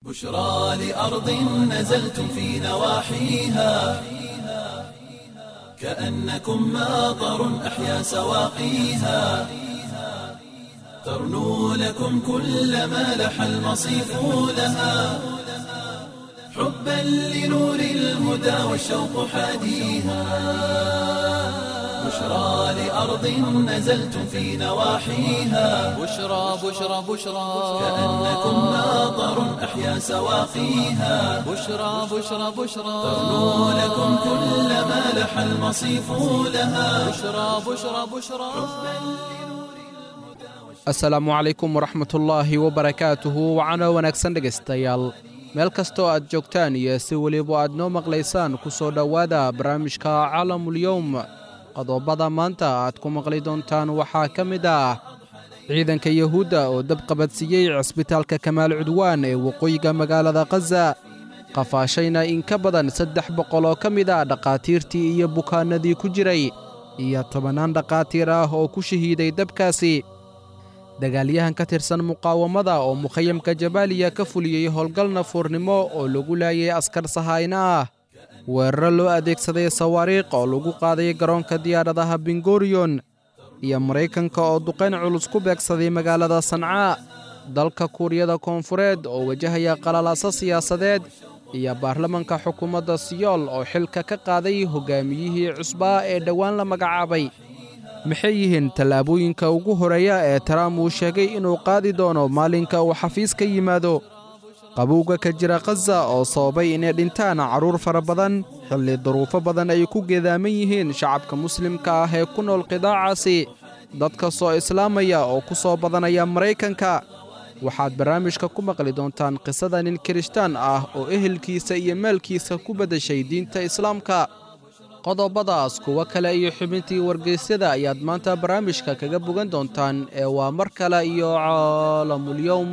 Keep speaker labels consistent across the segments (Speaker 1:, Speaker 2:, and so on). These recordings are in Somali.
Speaker 1: بشرى لأرض نزلتم في نواحيها كأنكم ماطر أحيا سواقيها ترنو لكم كل ما لح المصيف لها حبا لنور الهدى والشوق حاديها بشرى لأرض نزلتم في نواحيها
Speaker 2: بشرى بشرى بشرى
Speaker 1: كأنكم ماطر أحيا سواقيها
Speaker 2: بشرى بشرى بشرى
Speaker 1: ترنو لكم كل ما لح المصيف لها
Speaker 2: بشرى بشرى بشرى
Speaker 3: asalaamu calaykum waraxmatullaahi wabarakaatuhu wacano wanaagsan dhegaystayaal meel kastoo aad joogtaan iyo si weliba aad noo maqlaysaan ku soo dhowaada barnaamijka caalamulyowm qodobada maanta aad ku maqli doontaan waxaa ka mid ah ciidanka yuhuudda oo dab qabadsiiyey cisbitaalka kamaal cudwaan ee waqooyiga magaalada khaza qafaashayna in ka badan saddex boqol oo ka mid ah dhakhaatiirtii iyo bukaannadii ku jiray iyo tobannaan dhakhaatiir ah oo ku shahiiday dabkaasi dagaalyahan ka tirsan muqaawamada oo mukhayamka jabaaliya ka fuliyey howlgal nafuurnimo oo lagu laayay askar sahayna ah weeraro loo adeegsaday sawaariikh oo lagu qaaday garoonka diyaaradaha bingoriyon iyo maraykanka oo duqayn culus ku beegsaday magaalada sancaa dalka kuuriyada koonfureed oo wajahaya qalalaaso siyaasadeed iyo baarlamanka xukuumadda siyool oo xilka ka qaaday hoggaamiyihii cusbaa ee dhowaan la magacaabay maxay yihiin tallaabooyinka ugu horeeya ee taraam uu sheegay inuu qaadi doono maalinka uu xafiis ka yimaado qabowga ka jira khaza oo sababay inay dhintaan carruur fara badan xilli duruufo badan ay ku geedaaman yihiin shacabka muslimka ah ee ku nool qidaacaasi dadka soo islaamaya oo ku soo badanaya maraykanka waxaad barnaamijka ku maqli doontaan qisada nin kirishtaan ah oo ehelkiisa iyo maalkiisa ku beddeshay diinta islaamka qodobadaas kuwo kale iyo xubintii wargeysyada ayaad maanta barnaamijka kaga bogan doontaan ee waa mar kale iyo caalamulyowm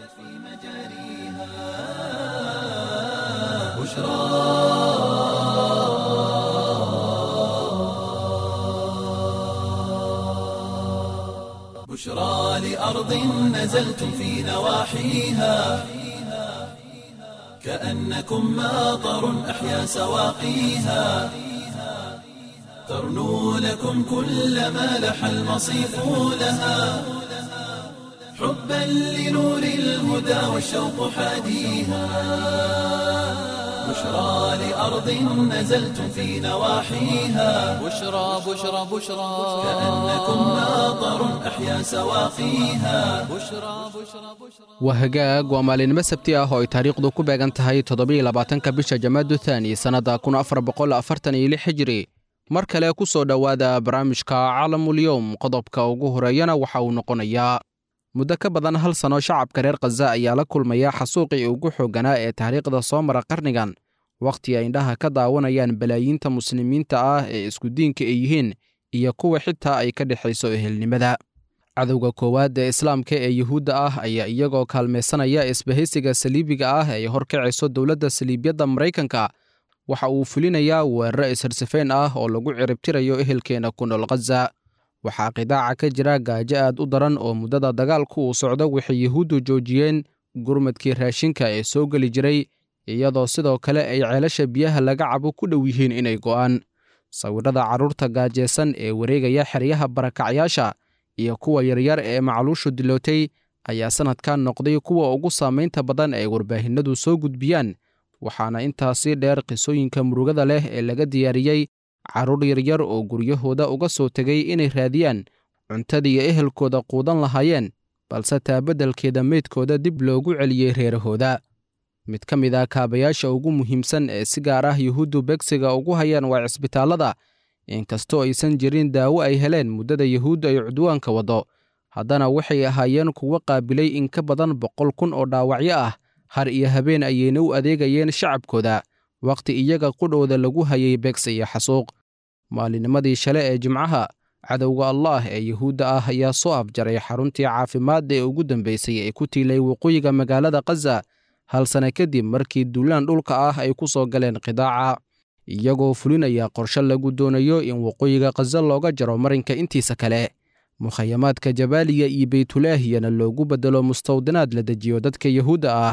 Speaker 1: بشرى لأرض نزلتم في نواحيها كأنكم ماطر أحيا سواقيها ترنو لكم كل ما لح المصيف لها حبا لنور الهدى والشوق حاديها بشرى لأرض نزلتم في نواحيها
Speaker 2: بشرى بشرى بشرى
Speaker 1: كأنكم ماطر أحيا سواقيها
Speaker 2: بشرى بشرى بشرى
Speaker 3: waa hagaag waa maalinimo sabti ah oo ay taariikhdu ku beegan tahay toddobiyo labaatanka bisha jamaadu thaani sannadda kun afar boqol afartan iyo lix hijiri mar kale ku soo dhowaada barnaamijka caalamulyowm qodobka ugu horeeyana waxa uu noqonayaa muddo ka badan hal sano shacabka reer khaza ayaa la kulmaya xasuuqii ugu xoogganaa ee taariikhda soo mara qarnigan wakhti ay indhaha ka daawanayaan balaayiinta muslimiinta ah ee isku diinka ay yihiin iyo kuwa xitaa ay ka dhexayso ehelnimada cadowga koowaad ee islaamka ee yuhuudda ah ayaa iyagoo kaalmaysanaya isbahaysiga saliibiga ah ee horkacayso dowladda saliibyadda maraykanka waxa uu fulinayaa weeraro isharsafeyn ah oo lagu ciribtirayo ehelkeenna ku nool khaza waxaa qidaaca ka jira gaajo aad u daran oo muddada dagaalku uu socdo waxay yuhuuddu joojiyeen gurmadkii raashinka ee soo geli jiray iyadoo sidoo kale ay ceelasha biyaha laga cabo ku dhow yihiin inay go'aan sawirrada carruurta gaajeysan ee wareegaya xeryaha barakacyaasha iyo kuwa yaryar ee macluushu dilootay ayaa sannadkan noqday kuwa ugu saamaynta badan ay warbaahinnadu soo gudbiyaan waxaana intaasii dheer qisooyinka murugada leh ee laga diyaariyey carruur yaryar oo guryahooda uga soo tegay inay raadiyaan cuntadii ehelkooda quudan lahaayeen balse taabeddelkeeda meydkooda dib loogu celiyey reerahooda mid ka mid ah kaabayaasha ugu muhiimsan ee si gaar ah yuhuuddu begsiga ugu hayaan waa cisbitaallada inkastoo aysan jirin daawo ay heleen muddada yuhuuddu ay cudwaanka waddo haddana waxay ahaayeen kuwo qaabilay in ka badan boqol kun oo dhaawacyo ah har iyo habeen ayayna u adeegayeen shacabkooda wakhti iyaga qudhooda lagu hayay begsi iyo xasuuq maalinimadii shale ee jimcaha cadowga allaah ee yuhuudda ah ayaa soo afjaray xaruntii caafimaadda ee ugu dambaysay ee ku tiilay waqooyiga magaalada khaza hal sane kadib markii duulaan dhulka ah ay ku soo galeen qidaaca iyagoo fulinaya qorshe lagu doonayo in waqooyiga khaza looga jaro marinka intiisa kale mukhayamaadka jabaaliya iyo beytulaahiyana loogu beddelo mustawdinaad la dejiyo dadka yuhuudda ah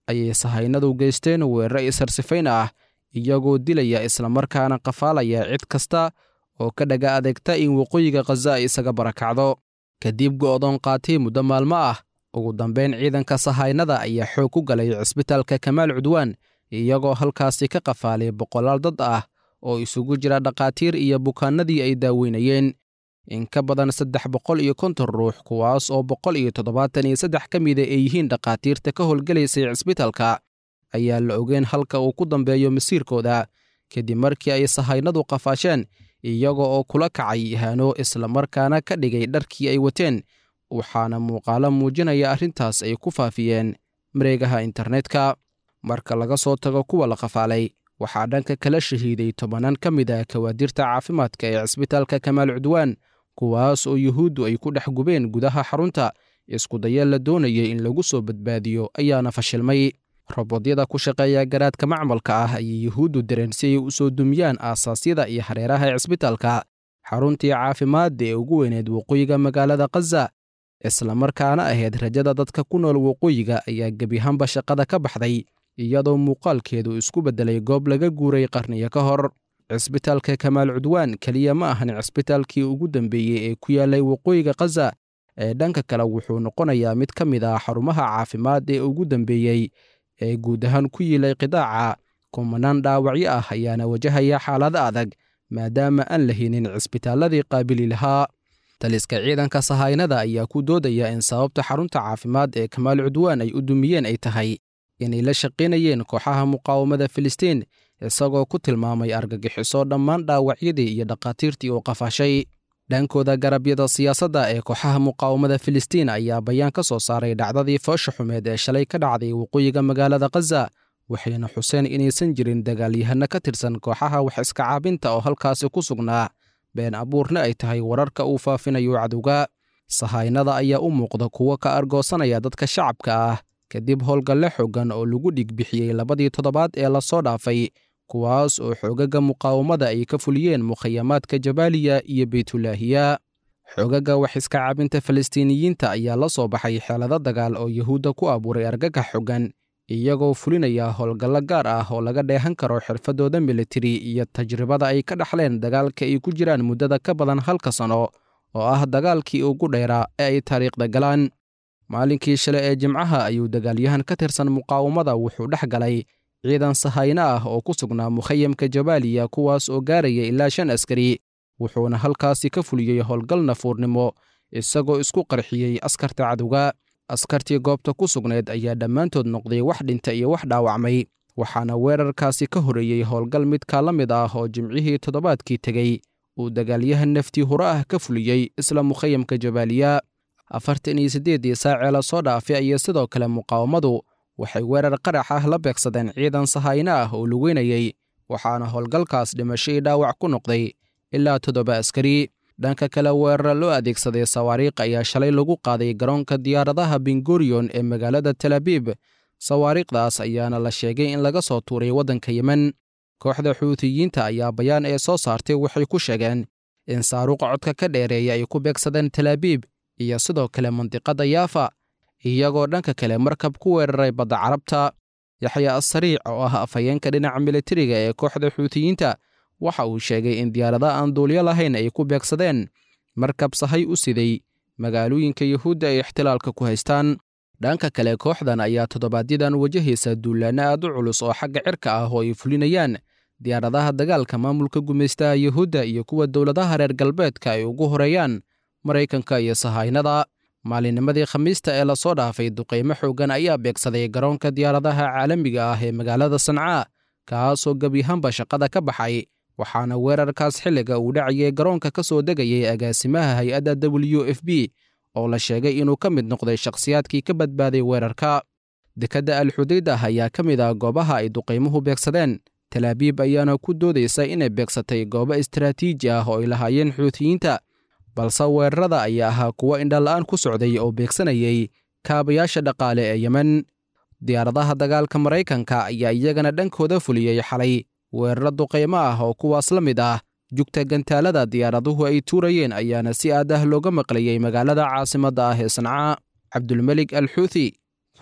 Speaker 3: ayay sahaynadu geysteen weeraro isarsifayn ah iyagoo dilaya islamarkaana qafaalaya cid kasta oo ka dhaga adeegta in waqooyiga khaza ay isaga barakacdo kadib go'doon qaatay muddo maalmo ah ugu dambayn ciidanka sahaynada ayaa xoog ku galay cisbitaalka kamaal cudwaan iyagoo halkaasi ka qafaalay boqolaal dad ah oo isugu jira dhakhaatiir iyo bukaanadii ay daaweynayeen in ka badan saddex boqol iyo konton ruux kuwaas oo boqol iyo toddobaatan iyo saddex ka mida ay yihiin dhakhaatiirta ka howlgelaysay cisbitaalka ayaa la ogeen halka uu ku dambeeyo masiirkooda kadib markii ay sahaynadu qafaasheen iyaga oo kula kacay ihaano islamarkaana ka dhigay dharkii ay wateen waxaana muuqaalo muujinaya arrintaas ay ku faafiyeen mareegaha internetka marka laga soo tago kuwa la qafaalay waxaa dhanka kala shahiiday tobanaan ka mid ah kawaadirta caafimaadka ee cisbitaalka kamaal cudwaan kuwaas oo yuhuuddu ay ku dhex gubeen gudaha xarunta iskudaya la doonayay in lagu soo badbaadiyo ayaana fashilmay robodyada ku shaqeeya garaadka macmalka ah ayay yuhuuddu direen si ay u soo dumiyaan aasaasyada iyo hareeraha ee cisbitaalka xaruntii caafimaadda ee ugu weyneed waqooyiga magaalada khaza islamarkaana ahayd rajada dadka ku nool waqooyiga ayaa gebihanba shaqada ka baxday iyadoo muuqaalkeedu isku beddelay goob laga guuray qarniyo ka hor cisbitaalka kamaal cudwaan keliya ma ahan cisbitaalkii ugu dambeeyey ee ku yaallay waqooyiga khaza ee dhanka kale wuxuu noqonayaa mid ka mid ah xarumaha caafimaad ee ugu dambeeyey ee guud ahaan ku yiilay qidaaca kumanaan dhaawacyo ah ayaana wajahaya xaalado adag maadaama aan la hinin cisbitaalladii qaabili lahaa taliska ciidanka sahaynada ayaa ku doodaya in sababta xarunta caafimaad ee kamaal cudwaan ay u dumiyeen ay tahay inay la shaqaynayeen kooxaha muqaawamada filistiin isagoo ku tilmaamay argagixiso dhammaan dhaawacyadii iyo dhakhaatiirtii uu qafaashay dhankooda garabyada siyaasadda ee kooxaha muqaawamada filistiin ayaa bayaan ka soo saaray dhacdadii foosha xumeed ee shalay ka dhacday waqooyiga magaalada khaza waxayna xuseen inaysan jirin dagaalyahano ka tirsan kooxaha wax iska caabinta oo halkaasi ku sugnaa been abuurna ay tahay wararka uu faafinayo cadowga sahaynada ayaa u muuqda kuwo ka argoosanaya dadka shacabka ah kadib howlgalle xoogan oo lagu dhigbixiyey labadii toddobaad ee lasoo dhaafay kuwaas oo xoogaga muqaawamada ay ka fuliyeen mukhayamaadka jabaaliya iyo beytulaahiya xoogaga wax iska caabinta falastiiniyiinta ayaa la soo baxay xeelado dagaal oo yuhuudda ku abuuray argagax xoogan iyagoo fulinaya howlgallo gaar ah oo laga dheehan karo xirfadooda militari iyo tajribada ay ka dhaxleen dagaalka ay ku jiraan muddada ka badan halka sano oo ah dagaalkii ugu dheeraa ee ay taariikhda galaan maalinkii shale ee jimcaha ayuu dagaalyahan ka tirsan muqaawamada wuxuu dhex galay ciidan sahayno ah oo ku sugnaa mukhayamka jabaaliya kuwaas oo gaaraya ilaa shan askari wuxuuna halkaasi ka fuliyey howlgal nafuurnimo isagoo isku qarxiyey askarta cadowga askartii goobta ku sugnayd ayaa dhammaantood noqday wax dhinta iyo wax dhaawacmay waxaana weerarkaasi ka horreeyey howlgal midkaa la mid ah oo jimcihii toddobaadkii tegey uu dagaalyahan naftii hore ah ka fuliyey isla mukhayamka jabaaliya afartan iyo siddeeddii saacee la soo dhaafay ayaa sidoo kale muqaawamadu waxay weerar qarax ah la beegsadeen ciidan sahayno ah oo lugeynayey waxaana howlgalkaas dhimasho ii dhaawac ku noqday ilaa toddoba askari dhanka kale weerara loo adeegsaday sawaariikh ayaa shalay lagu qaaday garoonka diyaaradaha bengoriyon ee magaalada talabiib sawaariikhdaas ayaana la sheegay in laga soo tuuray waddanka yemen kooxda xuutiyiinta ayaa bayaan ee soo saartay waxay ku sheegeen in saaruuqa codka ka dheereeya ay ku beegsadeen talaabiib iyo sidoo kale mandiqadda yaafa iyagoo dhanka kale markab ku weeraray badda carabta yaxya assariic oo ah afhayeenka dhinaca militariga ee kooxda xuutiyiinta waxa uu sheegay in diyaarada aan duulyo lahayn ay ku beegsadeen markab sahay u siday magaalooyinka yuhuudda ay ixtilaalka ku haystaan dhanka kale kooxdan ayaa toddobaadyaddan wajahaysa duulaanno aad u culus oo xagga cirka ah oo ay fulinayaan diyaaradaha dagaalka maamulka gumaystaha yuhuudda iyo kuwa dowladaha reer galbeedka ay ugu horeeyaan maraykanka iyo sahaynada maalinnimadii khamiista ee lasoo dhaafay duqaymo xooggan ayaa beegsaday garoonka diyaaradaha caalamiga ah ee magaalada sancaa kaasoo gebiyahanba shaqada ka baxay waxaana weerarkaas xilliga uu dhacayay garoonka ka soo degayay agaasimaha hay-adda w f b oo la sheegay inuu ka mid noqday shakhsiyaadkii ka badbaaday weerarka dekedda alxudaydah ayaa ka mid ah goobaha ay duqaymuhu beegsadeen talaabiib ayaana ku doodaysa inay beegsatay goobo istaraatiiji ah oo ay lahaayeen xuutiyiinta balse weerarada ayaa ahaa kuwo indhala'aan ku socday oo beegsanayay kaabayaasha dhaqaale ee yemen diyaaradaha dagaalka maraykanka ayaa iyagana dhankooda fuliyey xalay weeraro duqaymo ah oo kuwaas la mid ah jugta gantaalada diyaaraduhu ay tuurayeen ayaana si aad ah looga maqlayey magaalada caasimadda ah ee sanca cabdulmelik al xuuthi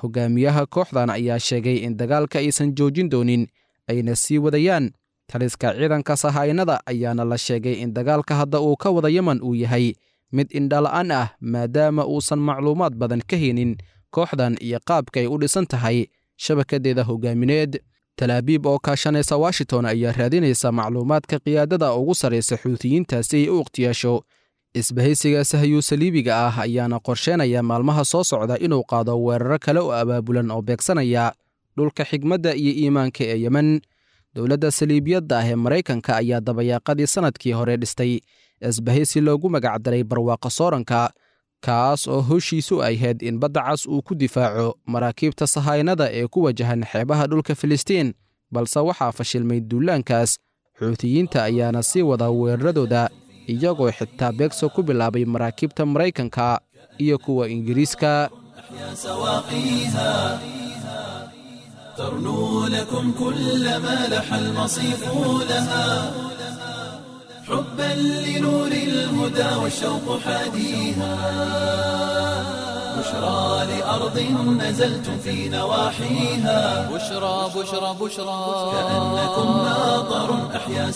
Speaker 3: hogaamiyaha kooxdan ayaa sheegay in dagaalka aysan joojin doonin ayna sii wadayaan taliska ciidanka sahaynada ayaana la sheegay in dagaalka hadda uu ka wada yeman uu yahay mid indhala-aan ah maadaama uusan macluumaad badan ka helin kooxdan iyo qaabka ay u dhisan tahay shabakadeeda hogaamineed talaabiib oo kaashanaysa washington ayaa raadinaysa macluumaadka qiyaadada ugu sarraysa xuutiyiinta si ay u ikhtiyaasho isbahaysiga sahayuu saliibiga ah ayaana qorsheynaya maalmaha soo socda inuu qaado weeraro kale oo abaabulan oo beegsanaya dhulka xigmadda iyo iimaanka ee yemen dowladda saliibiyadda ah ee maraykanka ayaa dabayaaqadii sannadkii hore dhistay isbahaysi loogu magacdaray barwaaqa sooranka kaas oo howshiisu ahayd in badda cas uu ku difaaco maraakiibta sahaynada ee ku wajahan xeebaha dhulka filistiin balse waxaa fashilmay duulaankaas xuutiyiinta ayaana sii wada weeraradooda iyagoo xitaa beegso ku bilaabay maraakiibta maraykanka iyo kuwa ingiriiska
Speaker 1: سواقيها ترنو لكم كل ما لح المصيف لها حبا لنور الهدى والشوق حاديها بشرى لأرض نزلتم في نواحيها
Speaker 2: بشرى بشرى بشرى
Speaker 1: كأنكم ناظر أحيا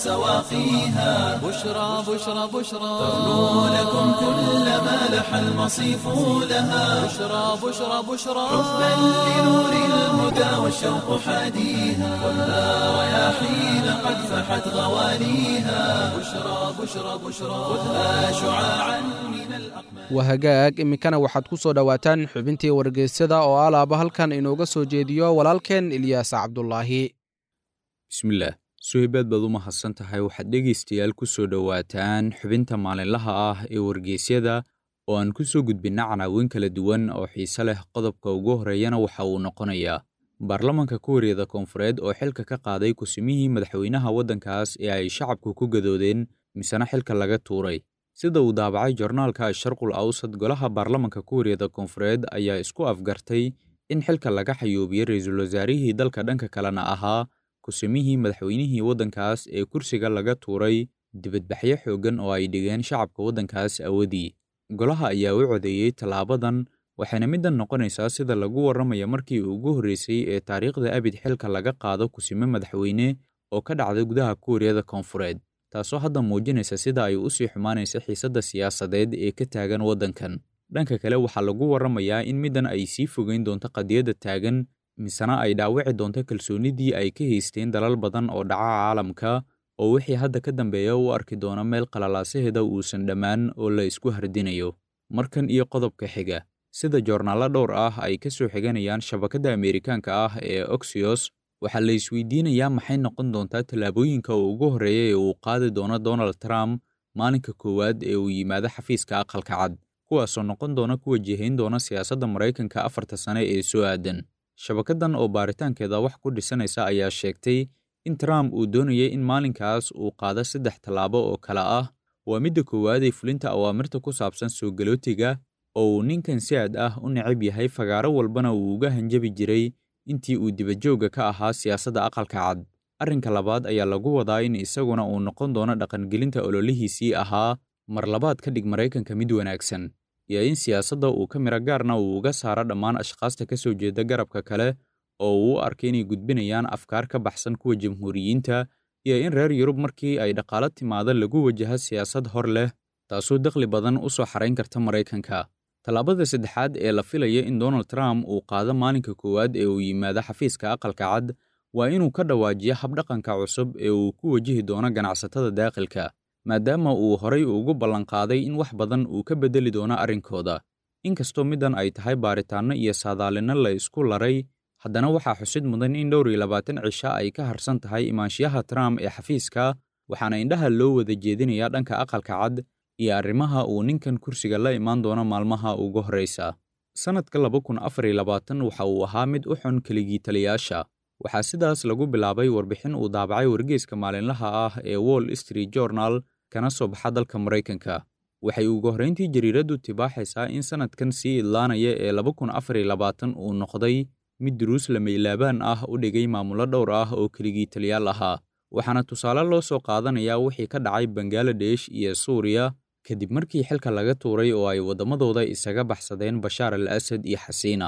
Speaker 1: سواقيها
Speaker 2: بشرى بشرى بشرى
Speaker 1: ترنو لكم كل ما لح المصيف لها
Speaker 2: بشرى بشرى بشرى
Speaker 1: حبا لنور الهدى والشوق حاديها خذها رياحين قد فحت غواليها بشرى بشرى بشرى خذها شعاعا من الأقمار
Speaker 3: wahagaag iminkana waxaad ku soo dhowaataan xubintii wargeysyada oo alaaba halkan inooga soo jeediyo walaalkeen ilyaas cabdulaahi
Speaker 4: bismillaah suhaybaad baad u mahadsan tahay waxaad dhegaystayaal ku soo dhowaataan xubinta maalinlaha ah ee wargeysyada oo aan ku soo gudbinna canaawin kala duwan oo xiise leh qodobka ugu horreeyana waxa uu noqonayaa baarlamanka kuuriyada koonfureed oo xilka ka qaaday kusimihii madaxweynaha waddankaas ee ay shacabku ku gadoodeen misena xilka laga tuuray sida uu daabacay jornaalka asharqul awsad golaha baarlamanka kuuriyada koonfureed ayaa isku afgartay in xilka laga xayuubiyey ra-iisul wasaarihii dalka dhanka kalena ahaa kusimihii madaxweynihii waddankaas ee kursiga laga tuuray dibadbaxyo xooggan oo ay dhigeen shacabka waddankaas awadii golaha ayaa u codeeyey tallaabadan waxayna middan noqonaysaa sida lagu warramaya markii ugu horreysay ee taariikhda abid xilka laga qaado kusime madaxweyne oo ka dhacda gudaha kuuriyada koonfureed taasoo hadda muujinaysa sida ay u sii xumaanaysa xiisadda siyaasadeed ee ka taagan waddankan dhanka kale waxaa lagu warramayaa in middan ay sii fogeyn doonto qadiyadda taagan misena ay dhaawici doonto kalsoonnidii ay ka haysteen dalal badan oo dhaca caalamka oo wixii hadda ka dambeeya u arki doona meel qalalaasaheeda uusan dhammaan oo la isku hardinayo markan iyo qodobka xiga sida joornaallo dhowr ah ay ka soo xiganayaan shabakadda ameerikaanka ah ee oxyos waxaa la isweydiinayaa maxay noqon doontaa tallaabooyinka ugu horreeya ee uu qaadi doono donald trump maalinka koowaad ee uu yimaado xafiiska aqalka cad kuwaasoo noqon doona ku wajahayn doona siyaasadda maraykanka afarta sane ee soo aadan shabakaddan oo baaritaankeeda wax ku dhisanaysa ayaa sheegtay in trump uu doonayay in maalinkaas uu qaado saddex tallaabo oo kale ah waa midda koowaad ee fulinta awaamirta ku saabsan soo galootiga oo uu ninkan si aad ah u necab yahay fagaaro walbana uu uga hanjabi jiray intii uu dibadjoogga ka ahaa siyaasadda aqalka cad arrinka labaad ayaa lagu wadaa in isaguna uu noqon doono dhaqangelinta ololihiisii ahaa mar labaad ka dhig maraykanka mid wanaagsan iyo in siyaasadda uu ka miro gaarna uu uga saaro dhammaan ashkhaasta ka soo jeeda garabka kale oo uu u arkay inay gudbinayaan afkaar ka baxsan kuwa jamhuuriyiinta iyo in reer yurub markii ay dhaqaalo timaado lagu wajaho siyaasad hor leh taasoo dakhli badan u soo xarayn karta maraykanka tallaabada saddexaad ee la filaya in donald trump uu qaado maalinka koowaad ee uu yimaado xafiiska aqalka cad waa inuu ka dhawaajiyo habdhaqanka cusub ee uu ku wajihi doono ganacsatada daaqilka maadaama uu horay ugu ballanqaaday in wax badan uu ka beddeli doono arrinkooda inkastoo middan ay tahay baaritaanno iyo saadaalinno la isku laray haddana waxaa xusid mudan in dhowr iyo labaatan cisho ay ka harsan tahay imaanshiyaha trump ee xafiiska waxaana indhaha loo wada jeedinayaa dhanka aqalka cad iyo arrimaha uu ninkan kursiga la imaan doono maalmaha ugu horraysa sannadka laba kun afar iyo labaatan waxa uu ahaa mid u xun keligii taliyaasha waxaa sidaas lagu bilaabay warbixin uu daabacay wargeyska maalinlaha ah ee wall street journal kana soo baxa dalka maraykanka waxay ugu horrayntii jariiraddu tibaaxaysaa in sannadkan sii idlaanaya ee laba kun afar iyo labaatan uu noqday mid duruus lamaylaabaan ah u dhigay maamullo dhowr ah oo keligii taliyaal ahaa waxaana tusaale loo soo qaadanayaa wixii ka dhacay bangaladesh iyo suuriya kadib markii xilka laga tuuray oo ay waddamadooda isaga baxsadeen bashaar al asad iyo xasiina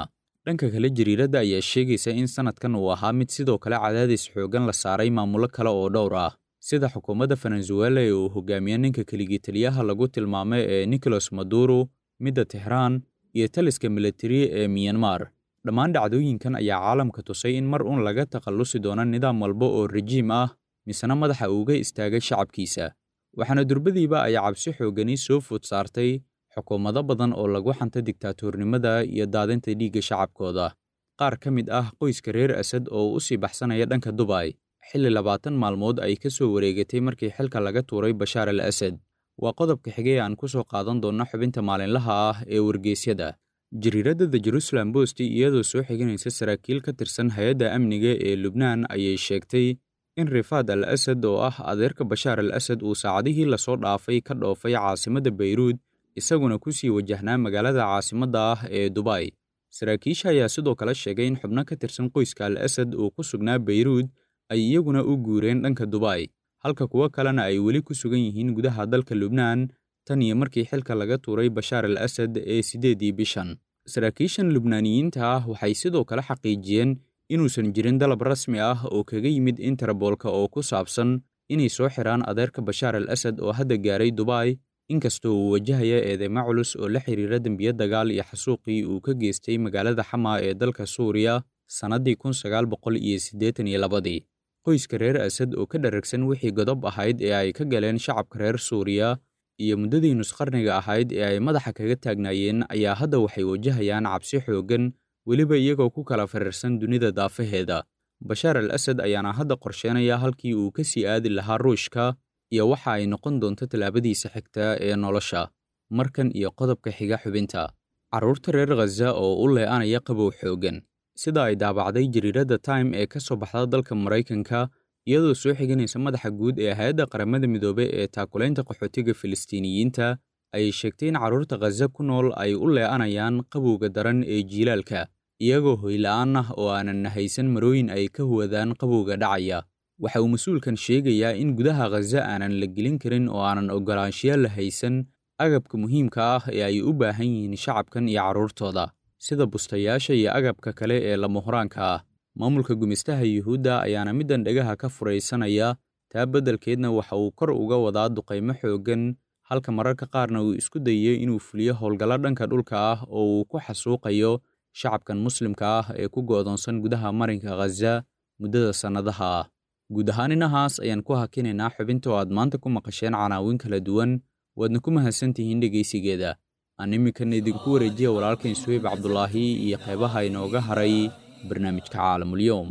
Speaker 4: dhanka kale jariiradda ayaa sheegaysa in sannadkan uu ahaa mid sidoo kale cadaadis xooggan la saaray maamulo kale oo dhowr ah sida xukuumadda venezuela ee uu hogaamiye ninka keligii taliyaha lagu tilmaamay ee nicolas maduro midda tixraan iyo taliska militari ee miyanmar dhammaan dhacdooyinkan ayaa caalamka tusay in mar uun laga takhallusi doono nidaam walba oo rejiim ah misena madaxa uuga istaagay shacabkiisa waxaana durbadiiba ay cabsi xooggani soo food saartay xukuumado badan oo lagu xanta digtaatoornimada iyo daadinta dhiigga shacabkooda qaar ka mid ah qoyska reer asad oo u sii baxsanaya dhanka dubay xilli labaatan maalmood ay ka soo wareegatay markii xilka laga tuuray bashaar al asad waa qodobka xigay aan ku soo qaadan doonno xubinta maalinlaha ah ee wargeysyada jariiradda the jerusalem bost iyadoo soo xiganaysa saraakiil ka tirsan hay-adda amniga ee lubnaan ayay sheegtay in rifaad al asad oo ah adeerka bashaar al asad uu saacadihii lasoo dhaafay ka dhoofay caasimadda bayruud isaguna ku sii wajahnaa magaalada caasimadda ah ee dubay saraakiisha ayaa sidoo kale sheegay in xubno ka tirsan qoyska al asad uu ku sugnaa bayruud ay iyaguna u guureen dhanka dubay halka kuwo kalena ay weli ku sugan yihiin gudaha dalka lubnaan tan iyo markii xilka laga tuuray bashaar al asad ee siddeedii bishan saraakiishan lubnaaniyiinta ah waxay sidoo kale xaqiijiyeen inuusan jirin dalab rasmi ah oo kaga yimid interboolka oo ku saabsan inay soo xiraan adeerka bashaar al asad oo hadda gaaray dubay inkastoo uu wajahaya eedeymo culus oo la xiriira dembiyo dagaal iyo xasuuqii uu ka geystay magaalada xamaa ee dalka suuriya sannaddii kun sagaal boqol iyo siddeetan iyo labadii qoyska reer asad oo ka dharagsan wixii godob ahayd ee ay ka galeen shacabka reer suuriya iyo muddadii nusqarniga ahayd ee ay madaxa kaga taagnaayeen ayaa hadda waxay wajahayaan cabsi xooggan weliba iyagoo ku kala fariirsan dunida daafaheeda bashaar al asad ayaana hadda qorsheenaya halkii uu ka sii aadi lahaa ruushka iyo waxa ay noqon doonto tallaabadiisa xigta ee nolosha markan iyo qodobka xiga xubinta carruurta reer khaza oo u lee'anaya qabow xooggan sida ay daabacday jariiradda time ee ka soo baxda dalka maraykanka iyadoo soo xiganaysa madaxa guud ee hay-adda qaramada midoobey ee taakulaynta qaxootiga filistiiniyiinta ayay sheegtay in carruurta khaza ku nool ay u lee'anayaan qabowga daran ee jiilaalka iyagoo hoyla'aan ah oo aanan nahaysan marooyin ay ka huwadaan qabowga dhacaya waxa uu mas-uulkan sheegayaa in gudaha khaza aanan la gelin karin oo aanan oggolaanshiya la haysan agabka muhiimka ah ee ay u baahan yihiin shacabkan iyo carruurtooda sida bustayaasha iyo agabka kale ee lamahuraanka ah maamulka gumistaha yuhuudda ayaana middan dhegaha ka furaysanaya taa beddelkeedna waxa uu kor uga wadaa duqaymo xooggan halka mararka qaarna uu isku dayayo inuu fuliyo howlgallo dhanka dhulka ah oo uu ku xasuuqayo shacabkan muslimka ah ee ku goodoonsan gudaha marinka khaza muddada sannadaha ah guud ahaan inahaas ayaan ku hakinaynaa xubinta oo aad maanta ku maqasheen canaawin kala duwan waadna ku mahadsantihiin dhegaysigeeda aan iminkana idinku wareejiya walaalkan suheyb cabdulaahi iyo qaybaha inooga haray barnaamijka caalamulyoom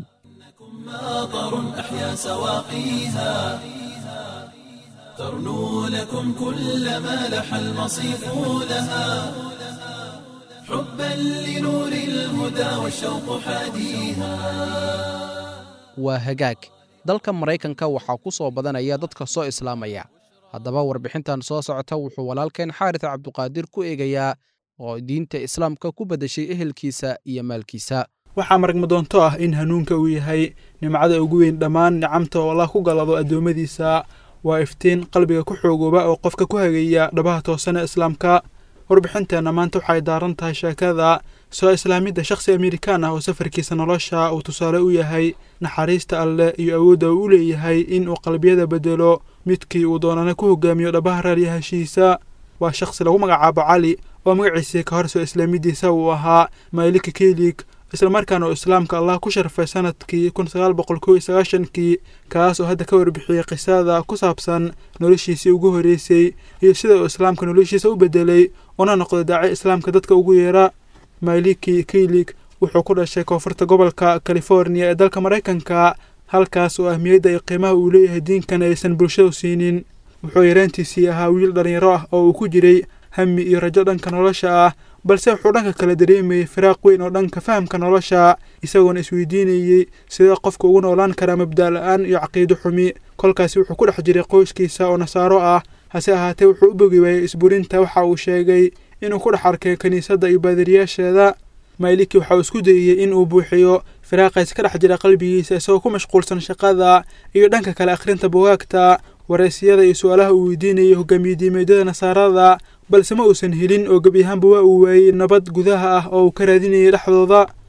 Speaker 1: ماطر أحيا سواقيها ترنو لكم كل ما لح المصيف لها حبا لنور الهدى والشوق حاديها
Speaker 3: waa hagaag dalka maraykanka waxaa ku soo badanaya dadka soo islaamaya haddaba warbixintan soo socota wuxuu walaalkeen xaaris cabduqaadir ku eegayaa oo diinta islaamka ku beddeshay ehelkiisa iyo maalkiisa
Speaker 5: waxaa maragma doonto ah in hanuunka uu yahay nimcada ugu weyn dhammaan nicamta oo allah ku galado addoommadiisa waa iftiin qalbiga ku xoogooba oo qofka ku hagaya dhabaha toosane islaamka warbixinteenna maanta waxay daaran tahay sheekada soo islaamidda shakhsi amerikaan ah oo safarkiisa nolosha uu tusaale u yahay naxariista alleh iyo awoodda uu u leeyahay in uu qalbiyada beddelo midkii uu doonana ku hogaamiyo dhabaha raalyahashiisa waa shakhsi lagu magacaabo cali oo magaciisii ka hor soo islaamiddiisa uu ahaa maylika kelig islamarkaana uu islaamka allah ku sharfay sanadkii kun sagaal boqol kow iyo sagaashankii kaas oo hadda ka warbixiyey qisada ku saabsan noloshiisii ugu horreysay iyo sida uu islaamka noloshiisa u beddelay una noqday daaci islaamka dadka ugu yeera mayliki keylig wuxuu ku dhashay koonfurta gobolka californiya ee dalka maraykanka halkaas oo ahmiyadda iyo qiimaha uu leeyahay diinkan aysan bulshadu siinin wuxuu yareantiisii ahaa wiil dhallinyaro ah oo uu ku jiray hami iyo rajo dhanka nolosha ah balse wuxuu dhanka kale dareemayey firaaq weyn oo dhanka fahamka nolosha isagoona isweydiinayey sidee qofka ugu noolaan karaa mabda' la-aan iyo caqiido xumi kolkaasi wuxuu ku dhex jiray qoyskiisa oo nasaaro ah hase ahaatee wuxuu u bogi waayey isburinta waxa uu sheegay inuu ku dhex arkay kiniisadda iyo baadiriyaasheeda mayliki waxa uu isku dayeyey in uu buuxiyo firaaqays ka dhex jira qalbigiisa isagoo ku mashquulsan shaqada iyo dhanka kale akhrinta bugaagta wareysiyada iyo su-aalaha uu weydiinayay hogaamiye diimeedyada nasaarada balse ma uusan helin oo gebi ahaanba waa uu waayey nabad gudaha ah oo uu ka raadinayay dhexdooda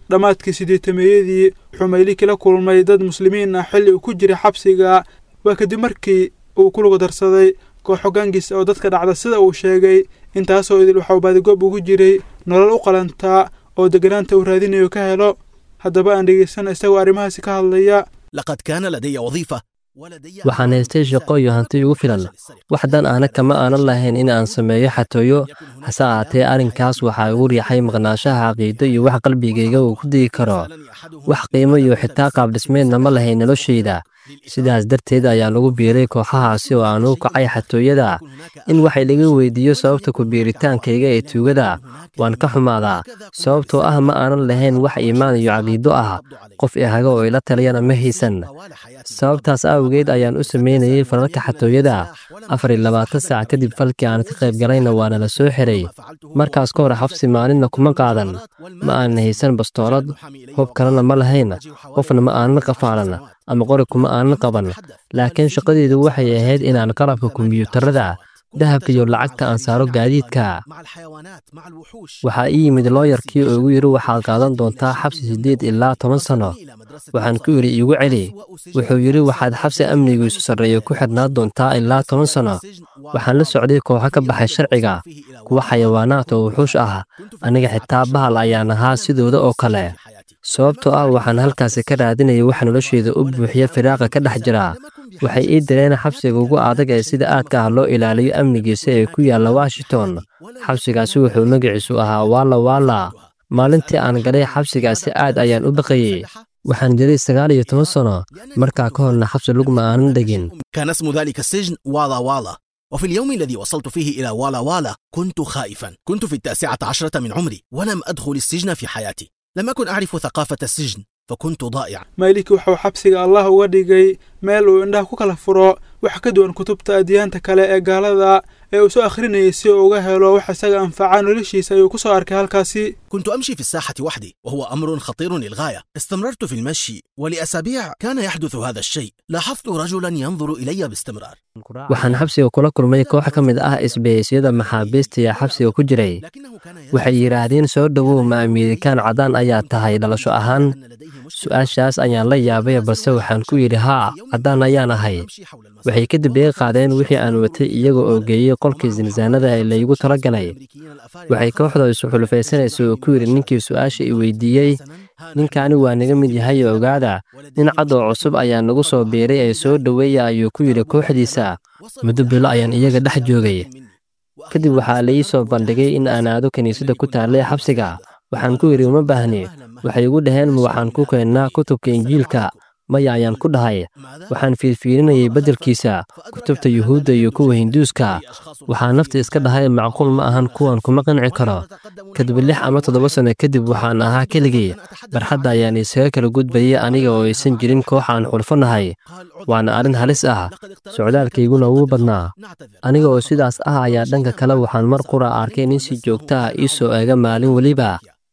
Speaker 5: dhammaadkii sideetameeyadii wuxuu mayliki la kulmay dad muslimiin ah xilli uu ku jiray xabsiga waa kadib markii uu ku lugu darsaday koox hoggaankiisa oo dadka dhacda sida uu sheegay intaasoo idil waxau baadigoob ugu jiray nolol u qalantaa oo degganaanta uu raadinayo ka helo haddaba aan dhegaysana isagoo arrimahaasi ka hadlaya
Speaker 6: لقد كان لدي وظيفة
Speaker 7: waxaan haystay shaqo iyo hanti igu filan waxdan aana kama aanan lahayn in aan sameeyo xatooyo hase ahaatee arrinkaas waxaa igu riixay maqnaanshaha caqiido iyo wax qalbigayga uu ku digi karo wax qiimo iyo xitaa qaabdhismeedna ma lahayn noloshayda sidaas darteed ayaa lagu biiray kooxahaasi oo aan u kacay xatooyada in wax laga weydiiyo sababta ku biiritaankayga ee tuugada waan ka xumaadaa sababtoo ah ma aanan lahayn wax iimaan iyo caqiido ah qof ihaga oo ila taliyana ma haysan sababtaas awgeed ayaan u samaynayay falalka xatooyada afar iyo labaatan saac kadib falkii aan ka qayb galayna waana la soo xiray markaas ka hor xabsi maalinna kuma qaadan ma aanan haysan bastoolad hub kalena ma lahayn qofna ma aanan qafaalan ama qori kuma aanan qaban laakiin shaqadeedu waxay ahayd inaan qalabka kombiyuutarada dahabka iyo lacagta aan saaro gaadiidka waxaa ii yimid looyarkii oo igu yidhi waxaad qaadan doontaa xabsi siddeed ilaa toban sanno waxaan ku yidhi iigu celi wuxuu yidhi waxaad xabsi amnigiisu sarreeya ku xidhnaan doontaa ilaa toban sanno waxaan la socday kooxo ka baxay sharciga kuwa xayawaanaad oo wuxuush ah aniga xitaa bahal ayaan ahaa sidooda oo kale sababtoo ah waxaan halkaasi ka raadinayay wax nolosheeda u buuxiya firaaqa ka dhex jira waxay ii direen xabsiga ugu adag ee sida aadka ah loo ilaaliyo amnigiisa ee ku yaalla washington xabsigaasi wuxuu magaciisu ahaa waala waala maalintii aan galay xabsigaasi aad ayaan u baqayey waxaan jiray sagaal iyo toban sanno markaa ka horna xabsi lugma aanan dhegin
Speaker 6: كان اسم ذلك السجن والا والا وفي اليوم الذي وصلت فيه إلى والا والا كنت خائفا كنت في التاسعة عشرة من عمري ولم أدخل السجن في حياتي لم أكن أعرف ثقافة السجن فكنت ضائعا
Speaker 5: mayliki wuxuu xabsiga allah uga dhigay meel uu indhaha ku kala furo wax ka duwan kutubta adyaanta kale ee gaalada ee uu soo akhrinayay si uu uga helo wax isaga anfaca noloshiisa ayuu ku soo arkay halkaasi
Speaker 6: كنت أمشي في الساحة وحدي وهو أمر خطير للغاية استمررت في المشي ولأسابيع كان يحدث هذا الشيء لاحظت رجلا ينظر إلي باستمرار
Speaker 7: waxaan xabsiga kula kulmay koox ka mid ah isbahaysyada maxaabiista ee xabsiga ku jiray
Speaker 6: لكنه كان
Speaker 7: waxay yidhaahdeen soo dhowow ma amiirikaan caddaan ayaa tahay dhalasho ahaan su-aashaas ayaan la yaabay balse waxaan ku yidhi haa caddaan ayaan ahay waxay kadib iga qaadeen wixii aan watay iyaga oo geeyey qolkii sinsaanada ee laygu tala galay waxay kooxda isu xulufaysanaysa oo ku yidhi ninkii su-aasha i weydiiyey ninkaani waa naga mid yahay oo ogaada nin cad oo cusub ayaa nagu soo biiray ee soo dhoweeya ayuu ku yidhi kooxdiisa muddo bilo ayaan iyaga dhex joogay kadib waxaa la ii soo bandhigay in aan aado kiniisadda ku taallay xabsiga waxaan ku yidhi uma baahni waxay igu dhaheen ma waxaan ku keennaa kutubka injiilka maya ayaan ku dhahay waxaan fiirfiirinayay beddelkiisa kutubta yuhuudda iyo kuwa hinduuska waxaa nafta iska dhahay macquul ma ahan kuwan kuma qanci karo kadib lix ama toddoba sanno kadib waxaan ahaa keligii barxadda ayaan isaga kala gudbayay aniga oo aysan jirin koox aan xulfo nahay waana arrin halis ah socdaalkayguna wuu badnaa aniga oo sidaas ah ayaa dhanka kale waxaan mar qura arkay nin si joogta ah ii soo eega maalin weliba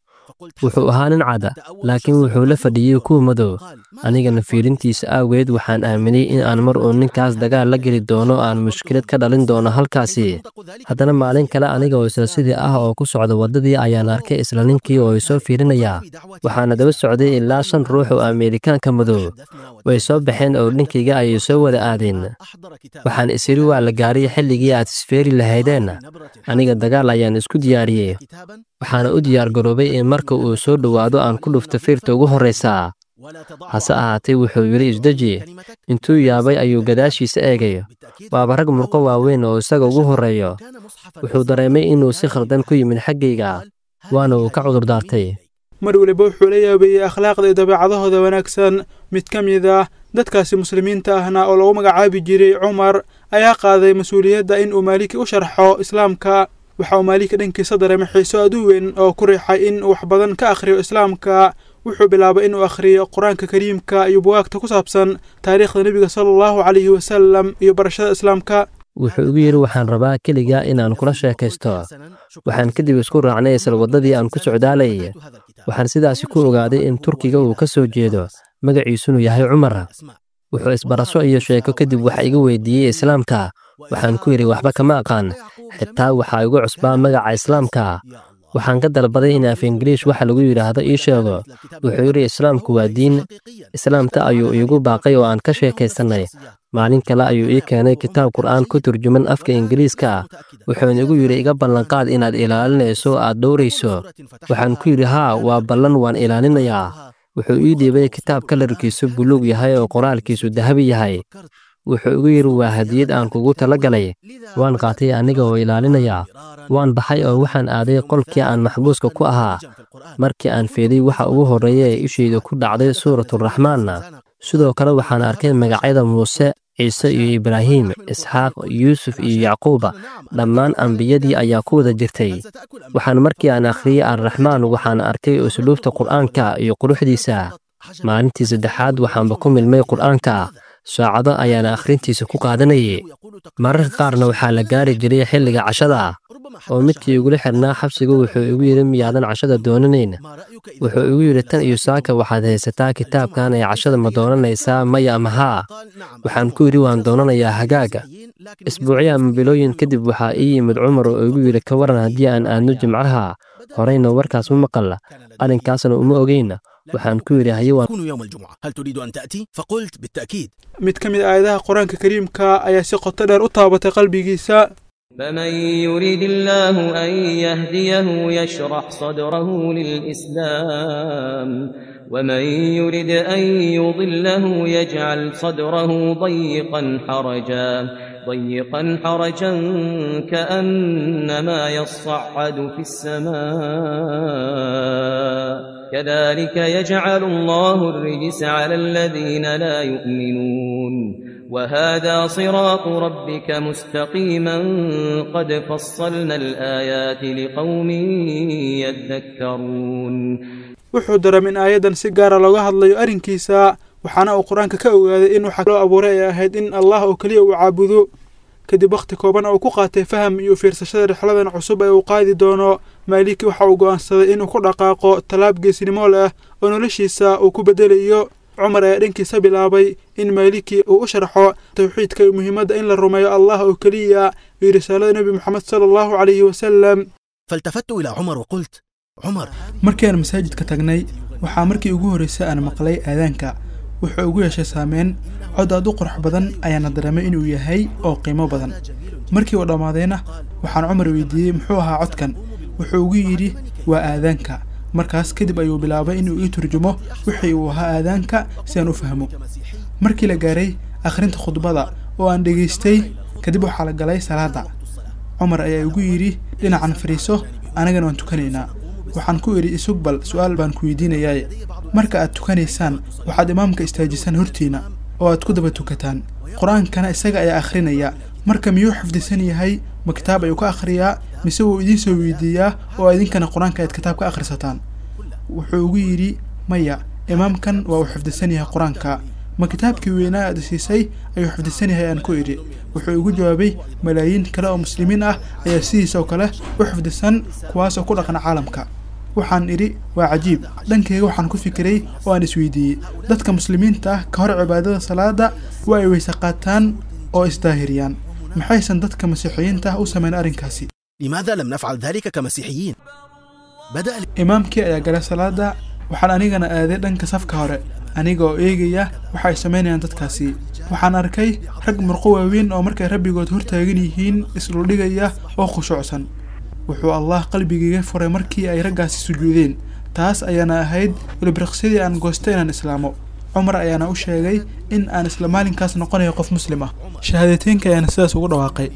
Speaker 7: wuxuu ahaa nin cad laakiin wuxuu la fadhiyey kuwa madow anigana fiirintiisa aageed waxaan aaminay in aan mar uun ninkaas dagaal la geli doono aan mushkilad ka dhalin doono halkaasi haddana maalin kale aniga oo isla sidii ah oo ku socda waddadii ayaan arkay isla ninkii oo isoo fiirinaya waxaana daba socday ilaa shan ruux oo ameerikaanka madow way soo baxeen oo dhinkayga ayay soo wada aadeen waxaan isiri waa la gaaray xilligii aad isfeeri lahaydeen aniga dagaal ayaan isku diyaariyey waxaana u diyaar garoobay in marka uu soo dhowaado aan ku dhufto fiirta ugu horraysa hase ahaatee wuxuu yidhi isdeji intuu yaabay ayuu gadaashiisa eegay waaba rag murqo waaweyn oo isaga ugu horreeyo wuxuu dareemay inuu si khaldan ku yimid xaggayga waana uu ka cudurdaartay
Speaker 5: mar weliba wuxuu la yaabayey akhlaaqda iyo dabeecadahooda wanaagsan mid ka mid ah dadkaasi muslimiinta ahna oo lagu magacaabi jiray cumar ayaa qaaday mas-uuliyadda in uu maaliki u sharxo islaamka waxa uu maaliki dhankiisa dareemay xiiso aad u weyn oo ku riixay in uu wax badan ka akhriyo islaamka wuxuu bilaabay inuu akhriyo qur-aanka kariimka iyo bugaagta ku saabsan taariikhda nebiga sala allahu calayhi wasalam iyo barashada islaamka
Speaker 7: wuxuu igu yidhi waxaan rabaa keliga inaan kula sheekaysto waxaan kadib isku raacnay isla waddadii aan ku socdaalayay waxaan sidaasi ku ogaaday in turkiga uu ka soo jeedo magaciisunu yahay cumar wuxuu isbarasho iyo sheeko kadib waxa iga weydiiyey islaamka waxaan ku yidhi waxba kama aqaan xitaa waxaa igu cusbaa magaca islaamka waxaan ka dalbaday in af ingiriish waxa lagu yidhaahdo ii sheego wuxuu yidhi islaamku waa diin islaamta ayuu iigu baaqay oo aan ka sheekaysannay maalin kale ayuu ii keenay kitaab qur'aan ku turjuman afka ingiriiska ah wuxuuna igu yidhi iga ballanqaad inaad ilaalinayso aad dhowrayso waxaan ku yidhi haa waa ballan waan ilaalinayaa wuxuu ii dhiibay kitaab kalarkiisu buluug yahay oo qoraalkiisu dahabi yahay wuxuu igu yidhi waa hadiyad aan kugu tala galay waan qaatay aniga oo ilaalinayaa waan baxay oo waxaan aaday qolkii aan maxbuuska ku ahaa markii aan fiiday waxa ugu horreeya ee ishayda ku dhacday suuraturaxmaanna sidoo kale waxaan arkay magacyada muuse ciise iyo ibraahim isxaaq yuusuf iyo yacquuba dhammaan ambiyadii ayaa ku wada jirtay waxaan markii aan akhriyey alraxmaan waxaan arkay usluubta qur'aanka iyo quruxdiisa maalintii saddexaad waxaanba ku milmay qur'aanka saacado ayaana akhrintiisa ku qaadanayay mararka qaarna waxaa la gaari jiray xilliga cashada oo midkii igula xirnaa xabsigu wuxuu igu yidhi miyaadan cashada doonanayn wuxuu igu yidhi tan iyo saaka waxaad haysataa kitaabkan ee cashada ma doonanaysaa maya ama haa waxaan ku yidhi waan doonanayaa hagaaga isbuucyo ama bilooyin kadib waxaa ii yimid cumar oo igu yidhi ka waran haddii aan aadno jimcaha horeyna warkaas ma maqalla arrinkaasna uma ogeyna waxaan ku yidhi haye waan
Speaker 6: كونوا يوم الجمعة هل تريد أن تأتي؟ فقلت بالتأكيد
Speaker 5: mid ka mid a aayadaha qur-aanka kariimka ayaa si qoto dheer u taabatay qalbigiisa
Speaker 8: فمن يريد الله أن يهديه يشرح صدره للإسلام ومن يرد أن يضله يجعل صدره ضيقا حرجا ضيقا حرجا كأنما يصعد في السماء كذلك يجعل الله الرجس على الذين لا يؤمنون وهذا صراط ربك مستقيما قد فصلنا الآيات لقوم يذكرون
Speaker 5: wuxuu dareem in aayaddan si gaara looga hadlayo arrinkiisa waxaana uu qur-aanka ka ogaaday in waxa loo abuuray ay ahayd in allah oo keliya uu caabudo kadib wakhti kooban oo ku qaatay faham iyo fiirsashada rixladan cusub ee uu qaadi doono maaliki waxa uu go'aansaday inuu ku dhaqaaqo tallaab geesinimo leh oo noloshiisa uu ku beddelayo cumar ayaa dhankiisa bilaabay in maaliki uu u sharxo tawxiidka iyo muhiimadda in la rumeeyo allah oo keliya iyo risaalada nebi moxamed sala allahu calayhi wasalam
Speaker 6: فالتفت إلى عمر وقلت عمر
Speaker 5: markii aan masaajidka tagnay waxaa markii ugu horreysay aan maqlay aadaanka wuxuu ugu yeeshay saameyn cod aad u qurux badan ayaana dareemay inuu yahay oo qiimo badan markii uu dhammaadayna waxaan cumar weydiiyey muxuu ahaa codkan wuxuu ugu yidhi waa aadaanka markaas kadib ayuu bilaabay inuu ii turjumo wixii uu ahaa aadaanka si aan u fahmo markii la gaaray akhrinta khudbada oo aan dhegaystay kadib waxaa la galay salaadda cumar ayaa igu yidhi dhinacan fadhiiso anagana waan tukanaynaa waxaan ku idhi isug bal su'aal baan ku weydiinayaaye marka aad tukanaysaan waxaad imaamka istaajisaan hortiina oo aad ku daba tukataan qur-aankana isaga ayaa akhrinaya marka miyuu xifdisan yahay ma kitaab ayuu ka akhriyaa mise wuu idiin soo weydiiyaa oo idinkana qur-aanka aad kitaab ka akhrisataan wuxuu ugu yidhi maya imaamkan waa uu xifdisan yahay qur-aanka ma kitaabkii weynaa aad siisay ayuu xifdisan yahay aan ku idhi wuxuu igu jawaabay malaayiin kale oo muslimiin ah ayaa sidiisa oo kale u xifdisan kuwaas oo ku dhaqan caalamka waxaan idhi waa cajiib dhankeyga waxaan ku fikiray oo aan isweydiiyey dadka muslimiinta ah ka hor cibaadada salaada waa ay weyse qaataan oo isdaahiriyaan maxaysan dadka masiixiyiinta ah u samayn arrinkaasi
Speaker 6: لماذا لم نفعل ذلك كمسيحيين؟ بدأ
Speaker 5: imaamkii ayaa galay salaada waxaan anigana aaday dhanka safka hore aniga oo eegaya waxa ay samaynayaan dadkaasi waxaan arkay rag murqo waaweyn oo markay rabbigood hortaagan yihiin isdhuldhigaya oo khushuucsan wuxuu allah qalbigayga furay markii ay raggaasi sujuudeen taas ayaana ahayd ilbriqsidii aan goostay inaan islaamo cumar ayaana u sheegay in aan isla maalinkaas noqonayo qof muslim ah shahaadateynka ayaana sidaas ugu dhawaaqay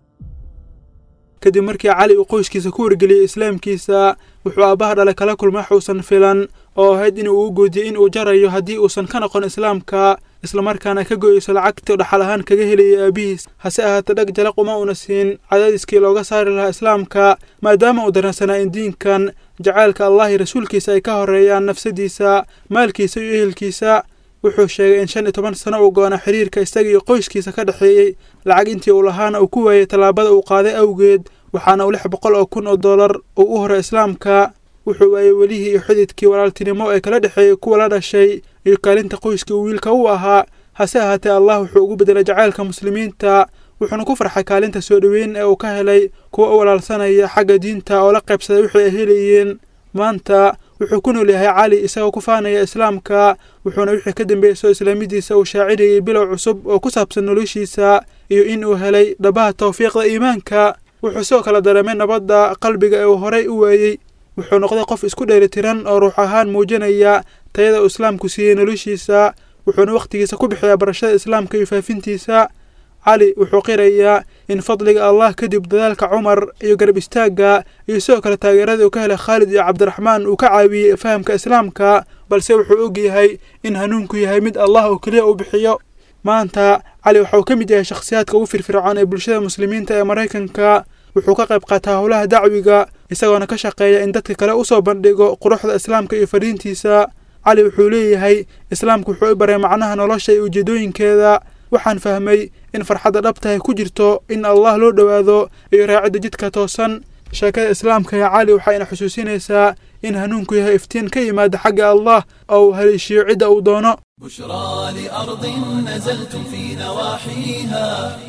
Speaker 5: kadib markii cali uu qoyskiisa ku wargeliyey islaamkiisa wuxuu aabbaha dhale kala kulmay wax uusan filan oo ahayd in uu u goodiyey in uu jarayo haddii uusan ka noqon islaamka islamarkaana ka goyeyso lacagtii dhaxal ahaan kaga helayay aabihiis hase ahaatee dhag jalaq uma una siin cadaadiskii looga saari lahaa islaamka maadaama uu dareensanaa in diinkan jacaylka allah iyo rasuulkiisa ay ka horeeyaan nafsadiisa maalkiisa iyo ehelkiisa wuxuu sheegay in shan iyo toban sano uu go-ana xiriirka isaga iyo qoyskiisa ka dhexeeyey lacag intii uu lahaana uu ku waayey tallaabada uu qaaday awgeed waxaana uu lix boqol oo kun oo dollar uu u horay islaamka wuxuu waayey welihii iyo xididkii walaaltinimo ee kala dhexeeyey kuwa la dhashay iyo kaalinta qoyskii uu wiilka u ahaa hase ahaatee allah wuxuu ugu bedelay jacaylka muslimiinta wuxuuna ku farxay kaalinta soo dhoweyn ee uu ka helay kuwa u walaalsanaya xagga diinta oo la qaybsaday wixii ay helayeen maanta wuxuu ku nool yahay cali isagoo ku faanaya islaamka wuxuuna wixii ka dambeeyey soo islaamidiisa uu shaacidayay bilow cusub oo ku saabsan noloshiisa iyo in uu helay dhabaha tawfiiqda iimaanka wuxuu sidoo kale dareemay nabadda qalbiga ee uu horay u waayey wuxuu noqday qof isku dheelitiran oo ruux ahaan muujinaya tayada uu islaamku siiyey noloshiisa wuxuuna wakhtigiisa ku bixiyaa barashada islaamka iyo faafintiisa cali wuxuu qirayaa in fadliga allah kadib dadaalka cumar iyo garab istaagga iyo sidoo kale taageeradii uu ka helay khaalid iyo cabdiraxmaan uu ka caawiyey fahamka islaamka balse wuxuu og yahay in hanuunku yahay mid allah oo keliya uu bixiyo maanta cali waxa uu ka mid yahay shakhsiyaadka ugu firfircoon ee bulshada muslimiinta ee maraykanka wuxuu ka qayb qaataa howlaha dacwiga isagoona ka shaqeeya in dadka kale usoo bandhigo quruxda islaamka iyo fariintiisa cali wuxuu leeyahay islaamku wuxuu i baray macnaha nolosha iyo ujeedooyinkeeda waxaan fahmay in farxadda dhabtahay ku jirto in allah loo dhowaado iyo raacidda jidka toosan sheekada islaamka ee cali waxayna xusuusinaysaa in hanuunku yahay iftiin ka yimaada xagga allah oo uu haleeshiyo cidda uu doono
Speaker 1: بشرى لأرض نزلتم في نواحيها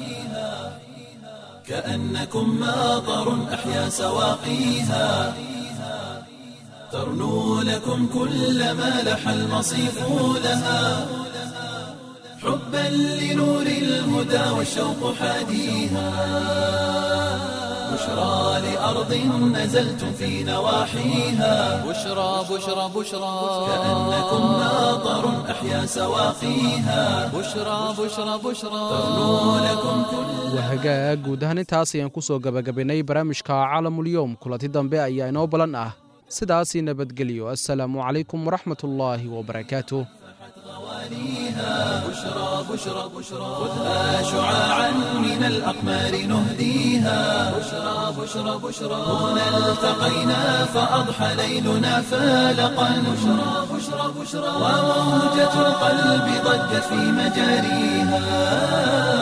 Speaker 1: كأنكم ماطر أحيا سواقيها ترنو لكم كل ما لح المصيف لها حبا لنور الهدى والشوق حاديها بشرى لأرض نزلتم في نواحيها
Speaker 2: بشرى بشرى بشرى
Speaker 1: كأنكم ماطر أحيا سواقيها
Speaker 2: بشرى بشرى بشرى
Speaker 1: ترنو لكم كل
Speaker 3: waa hagaag guud ahaan intaas ayaan ku soo gebagabaynay barnaamijka caalamulyoom kulanti dambe ayaa inoo balan ah sidaasii nabadgelyo assalaamu calaykum waraxmatullaahi wabarakaatuh
Speaker 1: بشرى بشرى بشرى خذها شعاعا من الأقمار نهديها بشرى بشرى بشرى هنا التقينا فأضحى ليلنا فالقا بشرى بشرى بشرى وموجة القلب ضجت في مجاريها